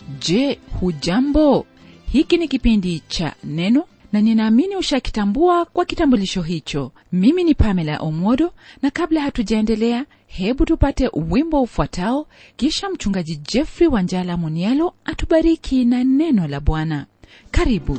je hujambo hiki ni kipindi cha neno na ninaamini ushakitambua kwa kitambulisho hicho mimi ni pamela omodo na kabla hatujaendelea hebu tupate wimbo ufuatao kisha mchungaji jeffrey wanjala munialo atubariki na neno la bwana karibu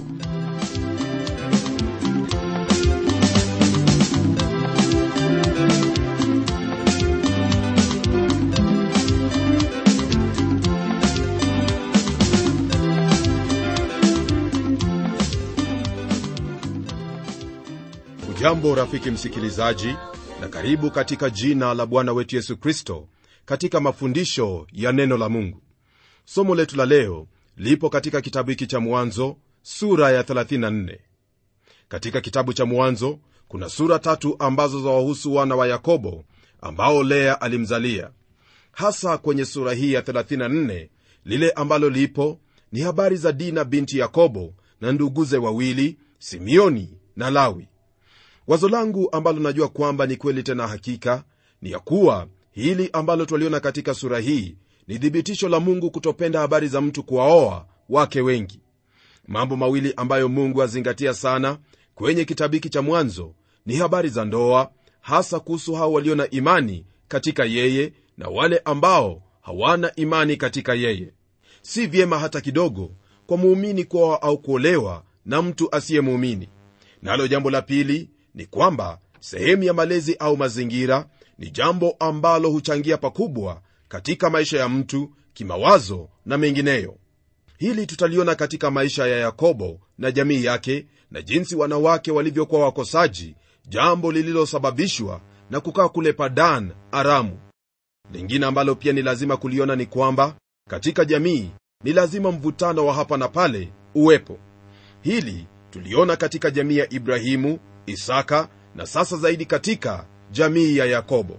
ujambo rafiki msikilizaji na karibu katika jina la bwana wetu yesu kristo katika mafundisho ya neno la mungu somo letu la leo lipo katika kitabu hiki cha mwanzo sura ya 34 katika kitabu cha mwanzo kuna sura tatu ambazo zawahusu wana wa yakobo ambao lea alimzalia hasa kwenye sura hii ya 34 lile ambalo lipo ni habari za dina binti yakobo na nduguze wawili simeoni na lawi wazo langu ambalo najua kwamba ni kweli tena hakika ni ya kuwa hili ambalo twaliona katika sura hii ni thibitisho la mungu kutopenda habari za mtu kuwaoa wake wengi mambo mawili ambayo mungu azingatia sana kwenye kitabu hiki cha mwanzo ni habari za ndoa hasa kuhusu hao walio na imani katika yeye na wale ambao hawana imani katika yeye si vyema hata kidogo kwa muumini kuoa au kuolewa na mtu asiyemuumini nalo jambo la pili ni kwamba sehemu ya malezi au mazingira ni jambo ambalo huchangia pakubwa katika maisha ya mtu kimawazo na mengineyo hili tutaliona katika maisha ya yakobo na jamii yake na jinsi wanawake walivyokuwa wakosaji jambo lililosababishwa na kukaa kule padan aramu lingine ambalo pia ni lazima kuliona ni kwamba katika jamii ni lazima mvutano wa hapa na pale uwepo hili tuliona katika jamii ya ibrahimu isaka na sasa zaidi katika jamii ya yakobo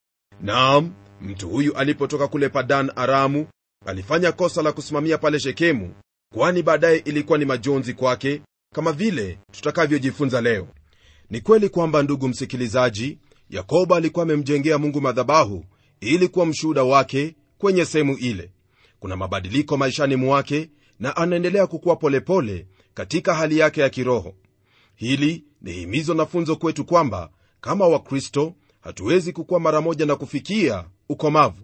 naam mtu huyu alipotoka kule padan aramu alifanya kosa la kusimamia pale shekemu kwani baadaye ilikuwa ni majonzi kwake kama vile tutakavyojifunza leo ni kweli kwamba ndugu msikilizaji yakobo alikuwa amemjengea mungu madhabahu ili kuwa mshuhuda wake kwenye sehemu ile kuna mabadiliko maishani mwake na anaendelea kukuwa polepole katika hali yake ya kiroho hili ni himizo na funzo kwetu kwamba kama wakristo hatuwezi kukuwa mara moja na kufikia ukomavu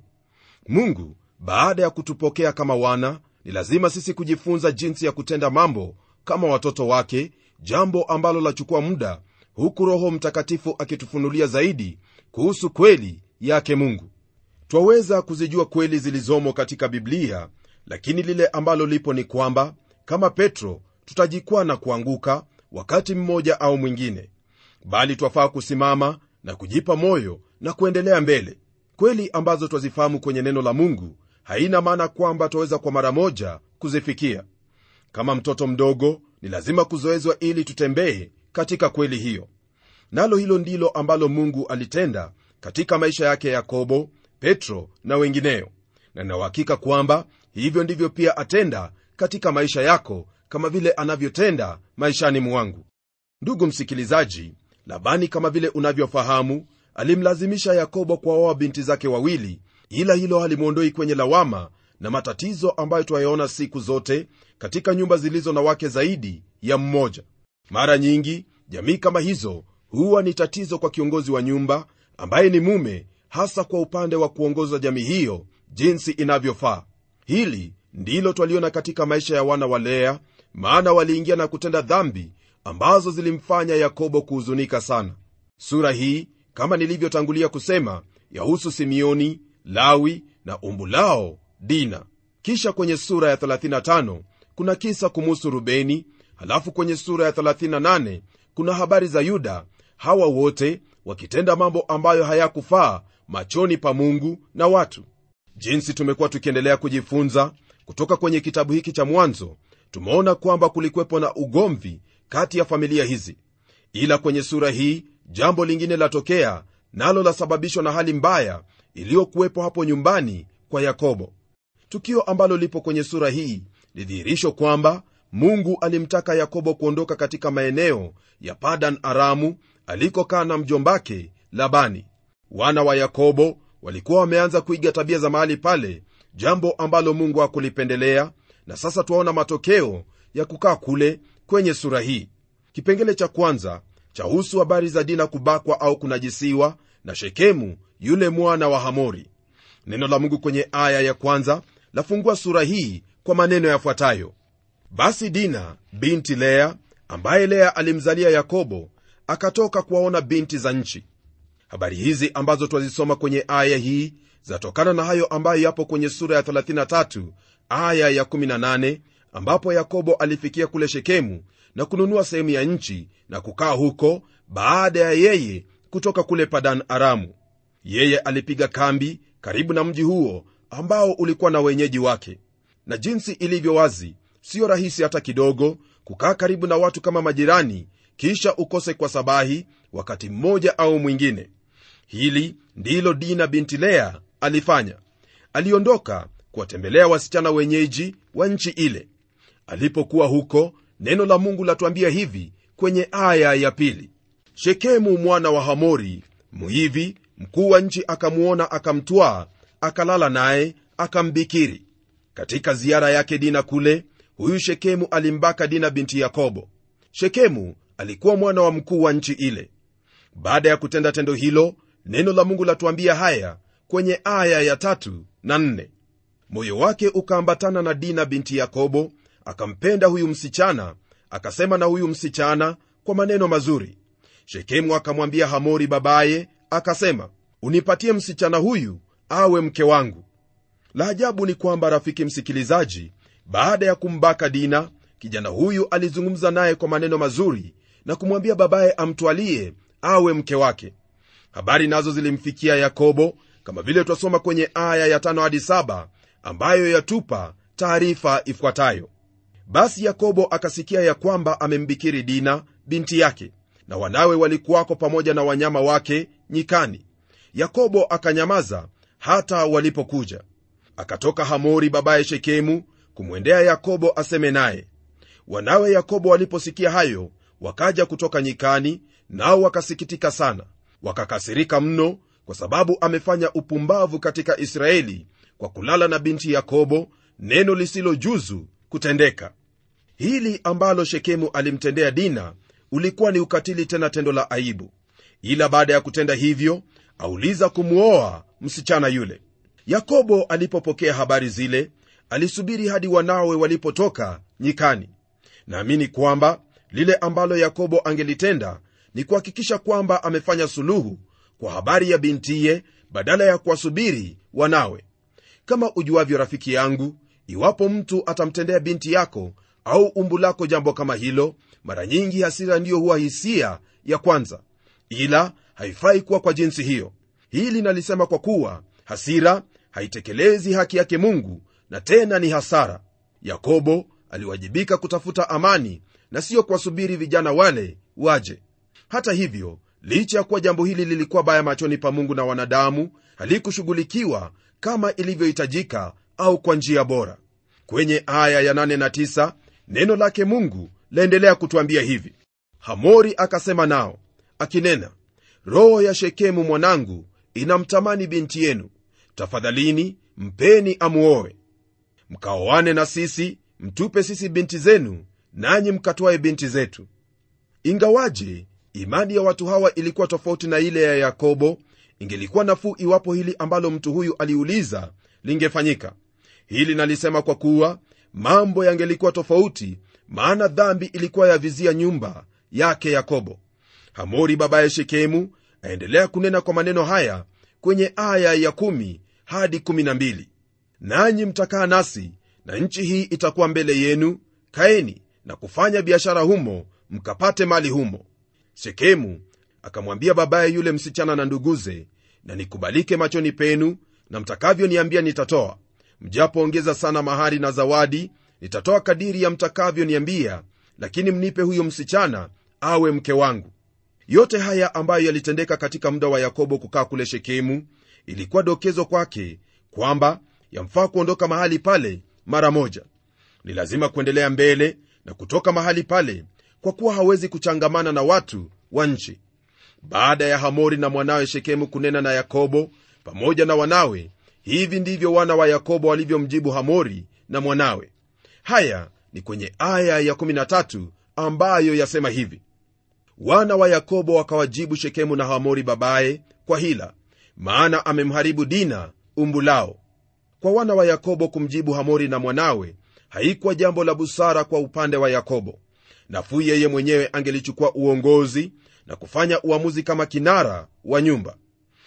mungu baada ya kutupokea kama wana ni lazima sisi kujifunza jinsi ya kutenda mambo kama watoto wake jambo ambalo lachukua muda huku roho mtakatifu akitufunulia zaidi kuhusu kweli yake mungu twaweza kuzijua kweli zilizomo katika biblia lakini lile ambalo lipo ni kwamba kama petro tutajikwaa na kuanguka wakati mmoja au mwingine bali twafaa kusimama na kujipa moyo na kuendelea mbele kweli ambazo twazifahamu kwenye neno la mungu haina maana kwamba twaweza kwa mara moja kuzifikia kama mtoto mdogo ni lazima kuzoezwa ili tutembee katika kweli hiyo nalo hilo ndilo ambalo mungu alitenda katika maisha yake yakobo petro na wengineyo na nauhakika kwamba hivyo ndivyo pia atenda katika maisha yako kama vile anavyotenda maishani mwangu ndugu msikilizaji labani kama vile unavyofahamu alimlazimisha yakobo kuwaoa binti zake wawili ila hilo halimwondoi kwenye lawama na matatizo ambayo twayaona siku zote katika nyumba zilizo na wake zaidi ya mmoja mara nyingi jamii kama hizo huwa ni tatizo kwa kiongozi wa nyumba ambaye ni mume hasa kwa upande wa kuongoza jamii hiyo jinsi inavyofaa hili ndilo twaliona katika maisha ya wana wa lea maana waliingia na kutenda dhambi ambazo zilimfanya yakobo kuhuzunika sana sura hii kama nilivyotangulia kusema yahusu simeoni lawi na umbu lao dina kisha kwenye sura ya 35 kuna kisa kumuhusu rubeni halafu kwenye sura ya 38 kuna habari za yuda hawa wote wakitenda mambo ambayo hayakufaa machoni pa mungu na watu jinsi tumekuwa tukiendelea kujifunza kutoka kwenye kitabu hiki cha mwanzo tumeona kwamba kulikuwepo na ugomvi kati ya familia hizi ila kwenye sura hii jambo lingine latokea nalo lasababishwa na hali mbaya iliyokuwepo hapo nyumbani kwa yakobo tukio ambalo lipo kwenye sura hii ni dhihirisho kwamba mungu alimtaka yakobo kuondoka katika maeneo ya padan aramu alikokaa na mjombake labani wana wa yakobo walikuwa wameanza kuiga tabia za mahali pale jambo ambalo mungu hakulipendelea na sasa twaona matokeo ya kukaa kule kwenye sura hii kipengele cha kwanza chahusu habari za dina kubakwa au kunajisiwa na shekemu yule mwana wa hamori neno la mungu kwenye aya ya kwanza lafungua sura hii kwa maneno yafuatayo basi dina binti lea ambaye lea alimzalia yakobo akatoka kuwaona binti za nchi habari hizi ambazo twazisoma kwenye aya hii zatokana na hayo ambayo yapo kwenye sura ya 33 aya ya 18 ambapo yakobo alifikia kule shekemu na kununua sehemu ya nchi na kukaa huko baada ya yeye kutoka kule padan aramu yeye alipiga kambi karibu na mji huo ambao ulikuwa na wenyeji wake na jinsi ilivyo wazi siyo rahisi hata kidogo kukaa karibu na watu kama majirani kisha ukose kwa sabahi wakati mmoja au mwingine hili ndilo dina binti lea alifanya aliondoka kuwatembelea wasichana wenyeji wa nchi ile alipokuwa huko neno la mungu latuambia hivi kwenye aya ya pili shekemu mwana wa hamori mhivi mkuu wa nchi akamwona akamtwaa akalala naye akambikiri katika ziara yake dina kule huyu shekemu alimbaka dina binti yakobo shekemu alikuwa mwana wa mkuu wa nchi ile baada ya kutenda tendo hilo neno la mungu latuambia haya kwenye aya ya tatu na nne moyo wake ukaambatana na dina binti yakobo akampenda huyu msichana akasema na huyu msichana kwa maneno mazuri shekemu akamwambia hamori babaye akasema unipatie msichana huyu awe mke wangu la ajabu ni kwamba rafiki msikilizaji baada ya kumbaka dina kijana huyu alizungumza naye kwa maneno mazuri na kumwambia babaye amtwalie awe mke wake habari nazo zilimfikia yakobo kama vile twasoma kwenye aya ya tano hadi saba ambayo yatupa taarifa ifuatayo basi yakobo akasikia ya kwamba amembikiri dina binti yake na wanawe walikuwako pamoja na wanyama wake nyikani yakobo akanyamaza hata walipokuja akatoka hamori babaye shekemu kumwendea yakobo aseme naye wanawe yakobo waliposikia hayo wakaja kutoka nyikani nao wakasikitika sana wakakasirika mno kwa sababu amefanya upumbavu katika israeli kwa kulala na binti yakobo neno lisilojuzu kutendeka hili ambalo shekemu alimtendea dina ulikuwa ni ukatili tena tendo la aibu ila baada ya kutenda hivyo auliza kumwoa msichana yule yakobo alipopokea habari zile alisubiri hadi wanawe walipotoka nyikani naamini kwamba lile ambalo yakobo angelitenda ni kuhakikisha kwamba amefanya suluhu kwa habari ya bintiye badala ya kuwasubiri wanawe kama ujuavyo rafiki yangu iwapo mtu atamtendea binti yako au umbu lako jambo kama hilo mara nyingi hasira ndiyo huwa hisia ya kwanza ila haifai kuwa kwa jinsi hiyo hili nalisema kwa kuwa hasira haitekelezi haki yake mungu na tena ni hasara yakobo aliwajibika kutafuta amani na siyo kuwasubiri vijana wale waje hata hivyo licha ya kuwa jambo hili lilikuwa baya machoni pa mungu na wanadamu halikushughulikiwa kama ilivyohitajika au kwa njia bora kwenye aya ya 8 na 9 neno lake mungu laendelea kutwambia hivi hamori akasema nao akinena roho ya shekemu mwanangu inamtamani binti yenu tafadhalini mpeni amuoe mkaoane na sisi mtupe sisi binti zenu nanyi mkatwaye binti zetu ingawaje imani ya watu hawa ilikuwa tofauti na ile ya yakobo ingelikuwa nafuu iwapo hili ambalo mtu huyu aliuliza lingefanyika hili nalisema kwa kuwa mambo yangelikuwa tofauti maana dhambi ilikuwa yavizia nyumba yake yakobo hamori babaye shekemu aendelea kunena kwa maneno haya kwenye aya ya 1 hadi 12 nanyi mtakaa nasi na nchi hii itakuwa mbele yenu kaeni na kufanya biashara humo mkapate mali humo shekemu akamwambia babaye yule msichana na nduguze na nikubalike machoni penu na mtakavyoniambia nitatoa mjapoongeza sana mahari na zawadi nitatoa kadiri ya mtakavyoniambia lakini mnipe huyo msichana awe mke wangu yote haya ambayo yalitendeka katika muda wa yakobo kukaa kule shekemu ilikuwa dokezo kwake kwamba yamfaa kuondoka mahali pale mara moja ni lazima kuendelea mbele na kutoka mahali pale kwa kuwa hawezi kuchangamana na watu wa nchi baada ya hamori na mwanawe shekemu kunena na yakobo pamoja na wanawe hivi ndivyo wana wa yakobo walivyomjibu hamori na mwanawe haya ni kwenye aya ya 13 ambayo yasema hivi wana wa yakobo wakawajibu shekemu na hamori babaye kwa hila maana amemharibu dina umbu lao kwa wana wa yakobo kumjibu hamori na mwanawe haikuwa jambo la busara kwa upande wa yakobo nafuu yeye mwenyewe angelichukua uongozi na kufanya uamuzi kama kinara wa nyumba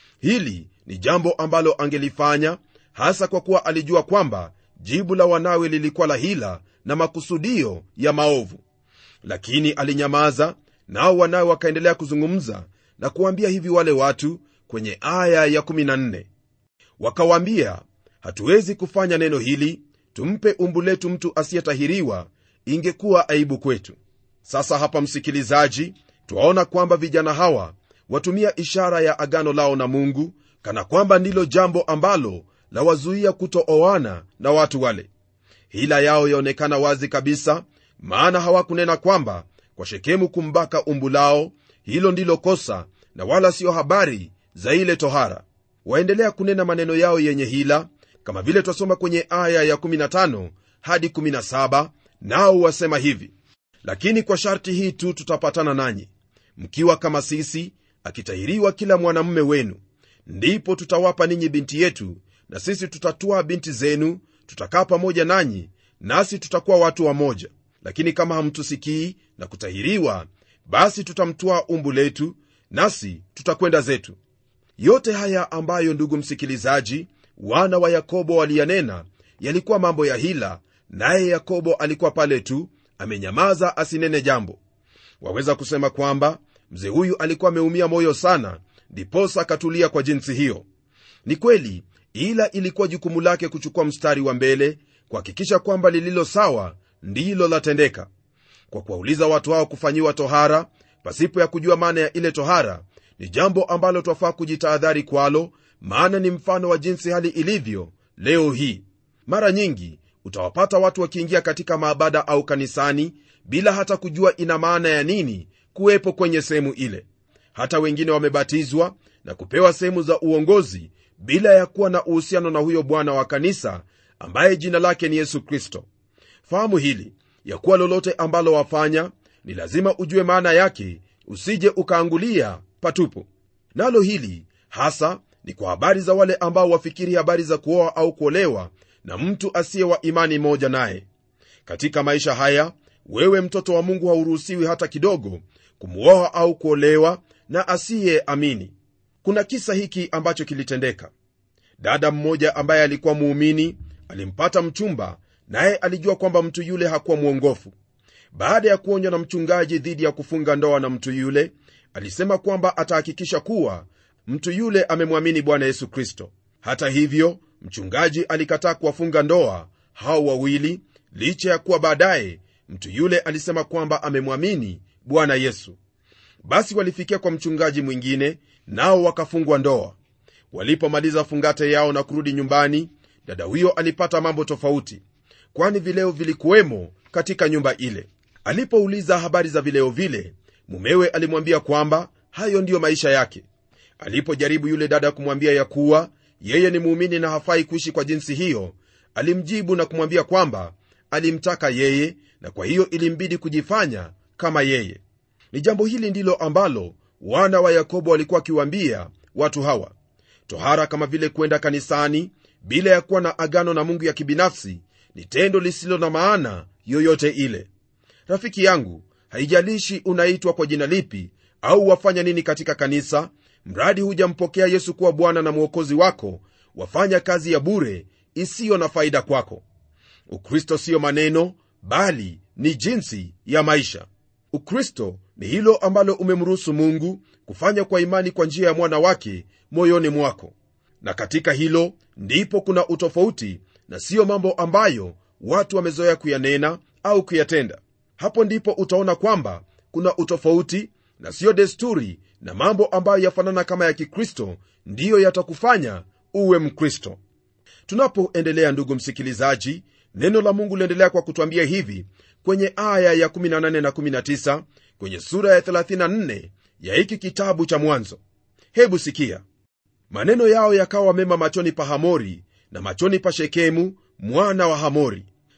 hili ni jambo ambalo angelifanya hasa kwa kuwa alijua kwamba jibu la wanawe lilikuwa la hila na makusudio ya maovu lakini alinyamaza nao wanawe wakaendelea kuzungumza na kuwaambia hivi wale watu kwenye aya ya 14 wakawaambia hatuwezi kufanya neno hili tumpe umbu letu mtu asiyetahiriwa ingekuwa aibu kwetu sasa hapa msikilizaji twaona kwamba vijana hawa watumia ishara ya agano lao na mungu kana kwamba ndilo jambo ambalo lawazuia kutooana na watu wale hila yao yaonekana wazi kabisa maana hawakunena kwamba kwa shekemu kumbaka umbu lao hilo ndilo kosa na wala siyo habari za ile tohara waendelea kunena maneno yao yenye hila kama vile twasoma kwenye aya ya 15 hadi 17 nao wasema hivi lakini kwa sharti hii tu tutapatana nanyi mkiwa kama sisi akitahiriwa kila mwanamume wenu ndipo tutawapa ninyi binti yetu na sisi tutatwaa binti zenu tutakaa pamoja nanyi nasi tutakuwa watu wamoja lakini kama hamtusikii na kutahiriwa basi tutamtwaa umbu letu nasi tutakwenda zetu yote haya ambayo ndugu msikilizaji wana wa yakobo waliyanena yalikuwa mambo ya hila naye yakobo alikuwa pale tu amenyamaza asinene jambo waweza kusema kwamba mzee huyu alikuwa ameumia moyo sana ndiposa akatulia kwa jinsi hiyo ni kweli ila ilikuwa jukumu lake kuchukua mstari wa mbele kuhakikisha kwamba lililo sawa ndilo latendeka kwa kuwauliza watu hao kufanyiwa tohara pasipo ya kujua maana ya ile tohara ni jambo ambalo twafaa kujitahadhari kwalo maana ni mfano wa jinsi hali ilivyo leo hii mara nyingi utawapata watu wakiingia katika maabada au kanisani bila hata kujua ina maana ya nini kuwepo kwenye sehemu ile hata wengine wamebatizwa na kupewa sehemu za uongozi bila ya kuwa na uhusiano na huyo bwana wa kanisa ambaye jina lake ni yesu kristo fahamu hili ya kuwa lolote ambalo wafanya ni lazima ujue maana yake usije ukaangulia patupu nalo hili hasa ni kwa habari za wale ambao wafikiri habari za kuoa au kuolewa na mtu asiye wa imani moja naye katika maisha haya wewe mtoto wa mungu hauruhusiwi hata kidogo kumwoa au kuolewa na asiye amini kuna kisa hiki ambacho kilitendeka dada mmoja ambaye alikuwa muumini alimpata mchumba naye alijua kwamba mtu yule hakuwa mwongofu baada ya kuonywa na mchungaji dhidi ya kufunga ndoa na mtu yule alisema kwamba atahakikisha kuwa mtu yule amemwamini bwana yesu kristo hata hivyo mchungaji alikataa kuwafunga ndoa hao wawili licha ya kuwa baadaye mtu yule alisema kwamba amemwamini bwana yesu basi walifikia kwa mchungaji mwingine nao wakafungwa ndoa walipomaliza fungate yao na kurudi nyumbani dada huyo alipata mambo tofauti kwani vileo vilikuwemo katika nyumba ile alipouliza habari za vileo vile mumewe alimwambia kwamba hayo ndiyo maisha yake alipojaribu yule dada kumwambia ya kuwa yeye ni muumini na hafai kuishi kwa jinsi hiyo alimjibu na kumwambia kwamba alimtaka yeye na kwa hiyo ilimbidi kujifanya kama yeye ni jambo hili ndilo ambalo wana wa yakobo walikuwa wakiwaambia watu hawa tohara kama vile kwenda kanisani bila ya kuwa na agano na mungu ya kibinafsi ni tendo lisilo na maana yoyote ile rafiki yangu haijalishi unaitwa kwa jina lipi au wafanya nini katika kanisa mradi hujampokea yesu kuwa bwana na mwokozi wako wafanya kazi ya bure isiyo na faida kwako ukristo siyo maneno bali ni jinsi ya maisha ukristo ni hilo ambalo umemruhusu mungu kufanya kwa imani kwa njia ya mwana wake moyoni mwako na katika hilo ndipo kuna utofauti na siyo mambo ambayo watu wamezoea kuyanena au kuyatenda hapo ndipo utaona kwamba kuna utofauti na siyo desturi na mambo ambayo yafanana kama ya kikristo ndiyo yatakufanya uwe mkristo tunapoendelea ndugu msikilizaji neno la mungu liendelea kwa kutwambia hivi kwenye aya ya 18 na 19 kwenye sura ya 34 ya hiki kitabu cha mwanzo hebu sikia maneno yao yakawa mema machoni pa hamori na machoni pa shekemu mwana wa hamori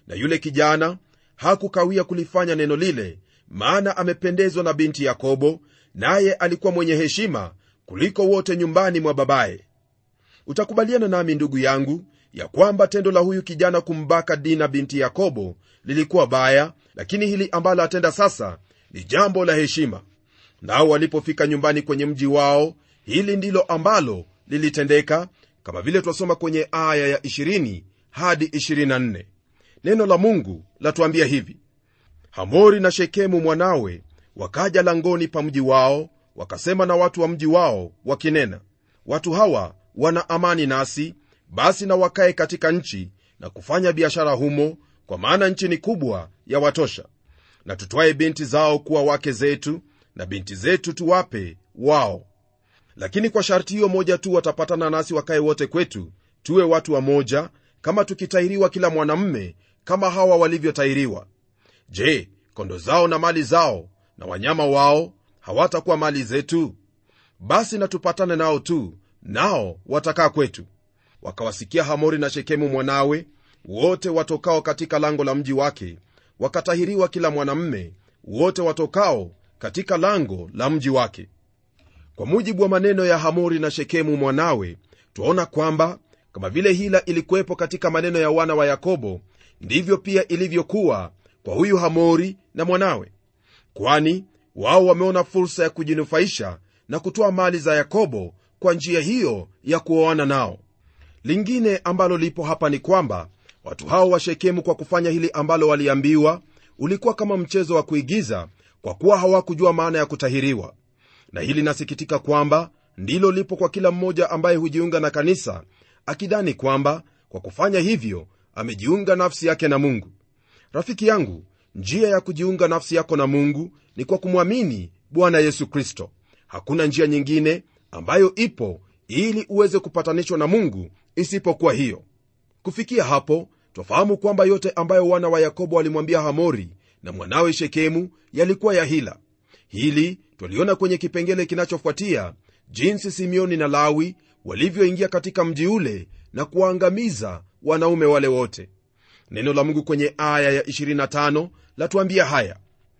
na yule kijana hakukawia kulifanya neno lile maana amependezwa na binti yakobo naye alikuwa mwenye heshima kuliko wote nyumbani mwa babaye utakubaliana nami ndugu yangu ya kwamba tendo la huyu kijana kumbaka dina binti yakobo lilikuwa baya lakini hili ambalo atenda sasa ni jambo la heshima nao walipofika nyumbani kwenye mji wao hili ndilo ambalo lilitendeka kama vile twasoma kwenye aya ya 20 hadi 24 neno la mungu latuambia hivi hamori na shekemu mwanawe wakaja langoni pa mji wao wakasema na watu wa mji wao wakinena watu hawa wana amani nasi basi na wakae katika nchi na kufanya biashara humo kwa maana nchi ni kubwa ya watosha na tutwaye binti zao kuwa wake zetu na binti zetu tuwape wao lakini kwa sharti hiyo moja tu watapatana nasi wakae wote kwetu tuwe watu wa moja kama tukitahiriwa kila mwanamme kama hawa walivyotahiriwa je kondo zao na mali zao na wanyama wao hawatakuwa mali zetu basi na tupatane nao tu nao watakaa kwetu wakawasikia hamori na shekemu mwanawe wote watokao katika lango la mji wake wakatahiriwa kila mwanamme wote watokao katika lango la mji wake kwa mujibu wa maneno ya hamori na shekemu mwanawe twaona kwamba kama vile hila ilikuwepo katika maneno ya wana wa yakobo ndivyo pia ilivyokuwa kwa huyu hamori na mwanawe kwani wao wameona fursa ya kujinufaisha na kutoa mali za yakobo kwa njia hiyo ya kuoana nao lingine ambalo lipo hapa ni kwamba watu hao wa shekemu kwa kufanya hili ambalo waliambiwa ulikuwa kama mchezo wa kuigiza kwa kuwa hawakujua maana ya kutahiriwa na hili nasikitika kwamba ndilo lipo kwa kila mmoja ambaye hujiunga na kanisa akidhani kwamba kwa kufanya hivyo amejiunga nafsi yake na mungu rafiki yangu njia ya kujiunga nafsi yako na mungu ni kwa kumwamini bwana yesu kristo hakuna njia nyingine ambayo ipo ili uweze kupatanishwa na mungu isipokuwa hiyo kufikia hapo twafahamu kwamba yote ambayo wana wa yakobo walimwambia hamori na mwanawe shekemu yalikuwa ya hila hili twaliona kwenye kipengele kinachofuatia jinsi simeoni na lawi walivyoingia katika mji ule na kuwaangamiza wanaume wale wote neno la mungu kwenye aya ya 25 latuambia haya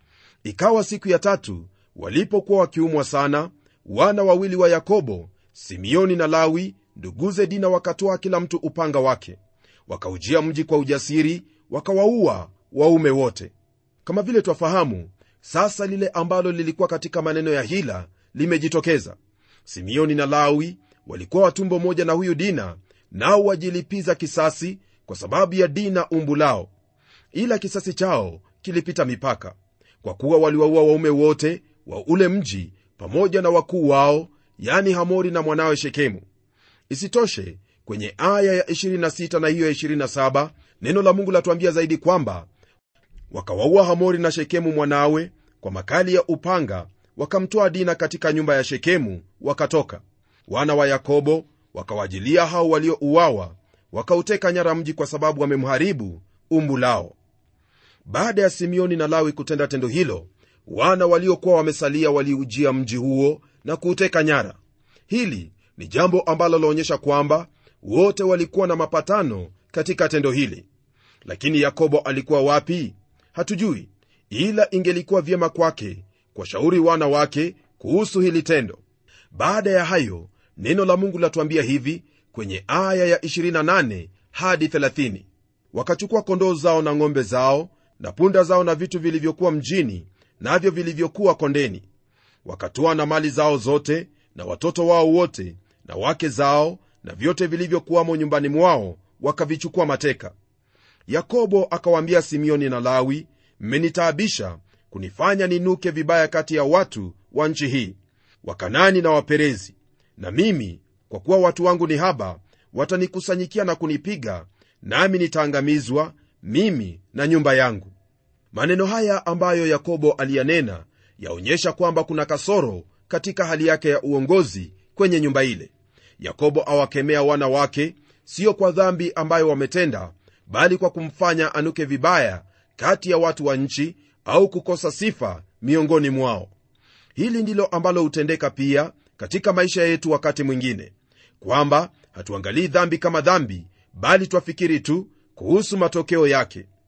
ikawa siku ya tatu walipokuwa wakiumwa sana wana wawili wa yakobo simeoni na lawi nduguze dina wakatoa kila mtu upanga wake wakaujia mji kwa ujasiri wakawaua waume wote kama vile twafahamu sasa lile ambalo lilikuwa katika maneno ya hila limejitokeza simeoni na lawi walikuwa watumbo moja na huyu dina nao wajilipiza kisasi kwa sababu ya dina umbu lao ila kisasi chao kilipita mipaka kwa kuwa waliwaua waume wote wa ule mji pamoja na wakuu wao yani hamori na mwanawe shekemu isitoshe kwenye aya ya 26 na hiyo ya 27 neno la mungu latuambia zaidi kwamba wakawaua hamori na shekemu mwanawe kwa makali ya upanga wakamtoa dina katika nyumba ya shekemu wakatoka wana wa yakobo wakawajilia hao waliouawa wakauteka nyara mji kwa sababu wamemharibu umbu lao baada ya simeoni na lawi kutenda tendo hilo wana waliokuwa wamesalia waliujia mji huo na kuuteka nyara hili ni jambo ambalo laonyesha kwamba wote walikuwa na mapatano katika tendo hili lakini yakobo alikuwa wapi hatujui ila ingelikuwa vyema kwake kwa shauri wana wake kuhusu hili tendo baada ya hayo neno la mungu latuambia hivi kwenye aya ya 28 hadi 30 wakachukua kondoo zao na ng'ombe zao na punda zao na vitu vilivyokuwa mjini navyo vilivyokuwa kondeni wakatoa na mali zao zote na watoto wao wote na wake zao na vyote vilivyokuwamo nyumbani mwao wakavichukua mateka yakobo akawaambia simeoni na lawi mmenitaabisha kunifanya ninuke vibaya kati ya watu wa nchi hii wakanani na waperezi na mimi kwa kuwa watu wangu ni haba watanikusanyikia na kunipiga nami nitaangamizwa mimi na nyumba yangu maneno haya ambayo yakobo aliyanena yaonyesha kwamba kuna kasoro katika hali yake ya uongozi kwenye nyumba ile yakobo awakemea wana wake sio kwa dhambi ambayo wametenda bali kwa kumfanya anuke vibaya kati ya watu wa nchi au kukosa sifa miongoni mwao hili ndilo ambalo hutendeka pia katika maisha yetu wakati mwingine kwamba hatuangalii dhambi kama dhambi bali twafikiri tu kuhusu matokeo yake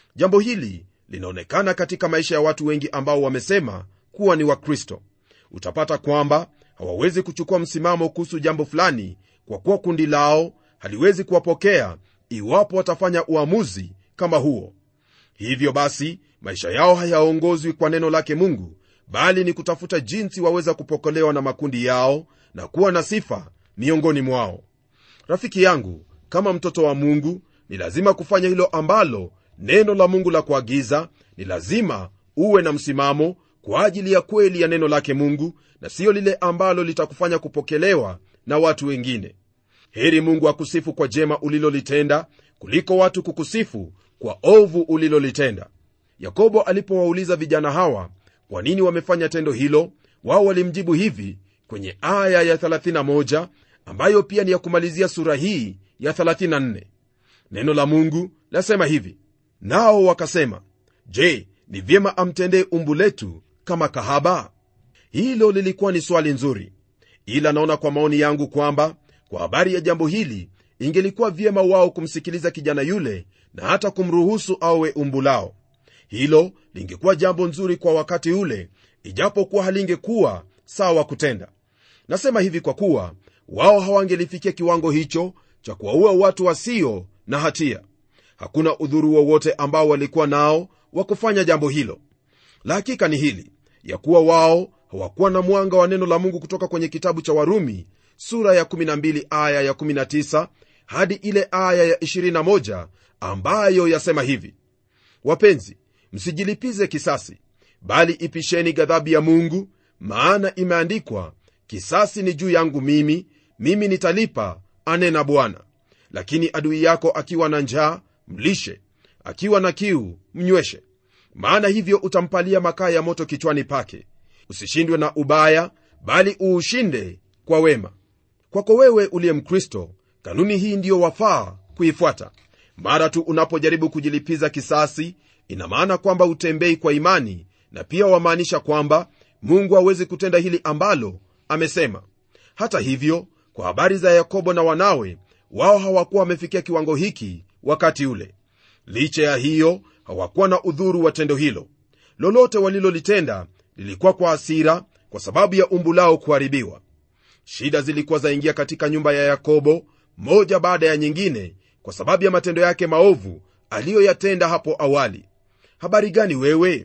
jambo hili linaonekana katika maisha ya watu wengi ambao wamesema kuwa ni wakristo utapata kwamba hawawezi kuchukua msimamo kuhusu jambo fulani kwa kuwa kundi lao haliwezi kuwapokea iwapo watafanya uamuzi kama huo hivyo basi maisha yao hayaongozwi kwa neno lake mungu bali ni kutafuta jinsi waweza kupokelewa na makundi yao na kuwa na sifa miongoni mwao rafiki yangu kama mtoto wa mungu ni lazima kufanya hilo ambalo neno la mungu la kuagiza ni lazima uwe na msimamo kwa ajili ya kweli ya neno lake mungu na siyo lile ambalo litakufanya kupokelewa na watu wengine heri mungu akusifu kwa jema ulilolitenda kuliko watu kukusifu kwa ovu ulilolitenda yakobo alipowauliza vijana hawa kwa nini wamefanya tendo hilo wao walimjibu hivi kwenye aya ya 31 ambayo pia ni ya kumalizia sura hii ya 34 neno la mungu lasema hivi nao wakasema je ni vyema amtendee umbu letu kama kahaba hilo lilikuwa ni swali nzuri ila naona kwa maoni yangu kwamba kwa habari ya jambo hili ingelikuwa vyema wao kumsikiliza kijana yule na hata kumruhusu awe umbu lao hilo lingekuwa jambo nzuri kwa wakati ule ijapokuwa halingekuwa sawa kutenda nasema hivi kwa kuwa wao hawangelifikia kiwango hicho cha kuwaua watu wasio na hatia hakuna udhuru wowote ambao walikuwa nao wa kufanya jambo hilo la hakika ni hili ya kuwa wao hawakuwa na mwanga wa neno la mungu kutoka kwenye kitabu cha warumi sura ya 12 aya ya 19 hadi ile aya ya 21 ambayo yasema hivi wapenzi msijilipize kisasi bali ipisheni ghadhabu ya mungu maana imeandikwa kisasi ni juu yangu mimi mimi nitalipa anena bwana lakini adui yako akiwa na njaa mlishe akiwa na kiu mnyweshe maana hivyo utampalia makaa ya moto kichwani pake usishindwe na ubaya bali uushinde kwa wema kwako wewe uliye mkristo kanuni hii ndiyo wafaa kuifuata mara tu unapojaribu kujilipiza kisasi ina maana kwamba utembei kwa imani na pia wamaanisha kwamba mungu hawezi kutenda hili ambalo amesema hata hivyo kwa habari za yakobo na wanawe wao hawakuwa wamefikia kiwango hiki wakati ule licha ya hiyo hawakuwa na udhuru wa tendo hilo lolote walilolitenda lilikuwa kwa hasira kwa sababu ya umbu lao kuharibiwa shida zilikuwa zaingia katika nyumba ya yakobo moja baada ya nyingine kwa sababu ya matendo yake maovu aliyoyatenda hapo awali habari gani wewe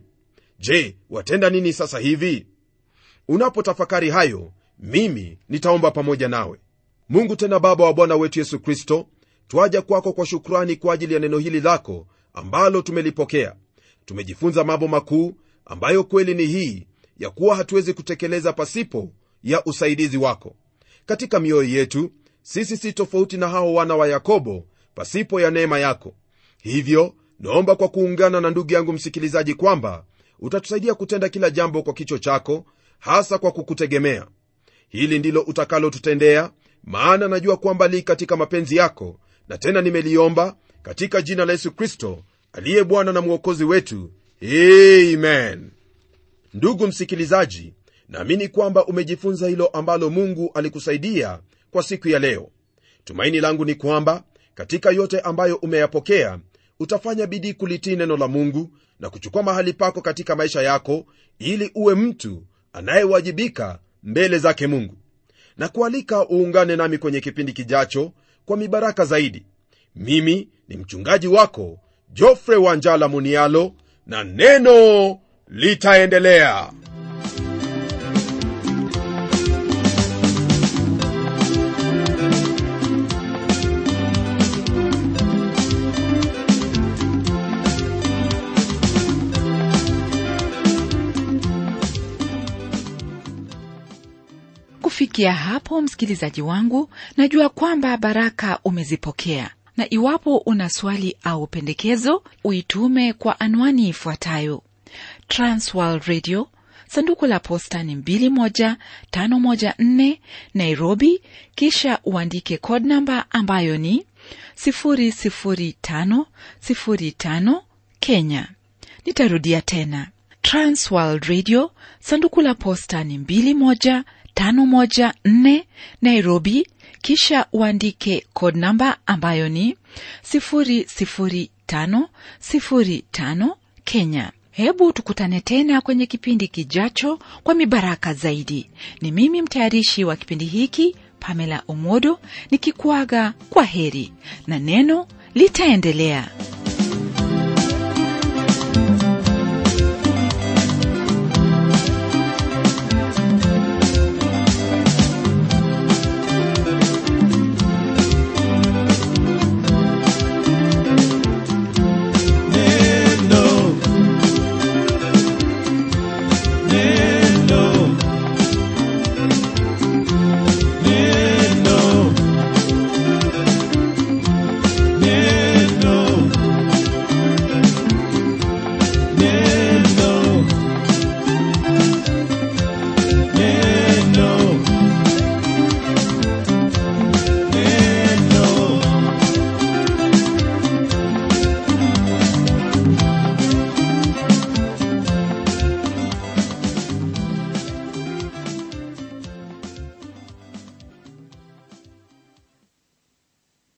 je watenda nini sasa hivi unapotafakari hayo mimi nitaomba pamoja nawe mungu tena baba wa bwana wetu yesu kristo twaja kwako kwa shukrani kwa ajili ya neno hili lako ambalo tumelipokea tumejifunza mambo makuu ambayo kweli ni hii ya kuwa hatuwezi kutekeleza pasipo ya usaidizi wako katika mioyo yetu sisi si tofauti na hao wana wa yakobo pasipo ya neema yako hivyo naomba kwa kuungana na ndugu yangu msikilizaji kwamba utatusaidia kutenda kila jambo kwa kicho chako hasa kwa kukutegemea hili ndilo utakalotutendea maana najua kwamba li katika mapenzi yako na tena nimeliomba katika jina la yesu kristo aliye bwana na mwokozi wetu amen ndugu msikilizaji naamini kwamba umejifunza hilo ambalo mungu alikusaidia kwa siku ya leo tumaini langu ni kwamba katika yote ambayo umeyapokea utafanya bidii kulitii neno la mungu na kuchukua mahali pako katika maisha yako ili uwe mtu anayewajibika mbele zake mungu na kualika uungane nami kwenye kipindi kijacho kwa mibaraka zaidi mimi ni mchungaji wako jofre wanjala munialo na neno litaendelea kufikia hapo msikilizaji wangu najua kwamba baraka umezipokea na iwapo una swali au pendekezo uitume kwa anwani ifuatayo transworld radio sanduku la posta ni 21514 nairobi kisha uandike code namba ambayo ni 00505 kenya nitarudia tena transworld radio sanduku la posta ni 21 514 Nairobi, kisha uandike code namba ambayo ni 505 kenya hebu tukutane tena kwenye kipindi kijacho kwa mibaraka zaidi ni mimi mtayarishi wa kipindi hiki pamela omodo nikikuaga kwa heri na neno litaendelea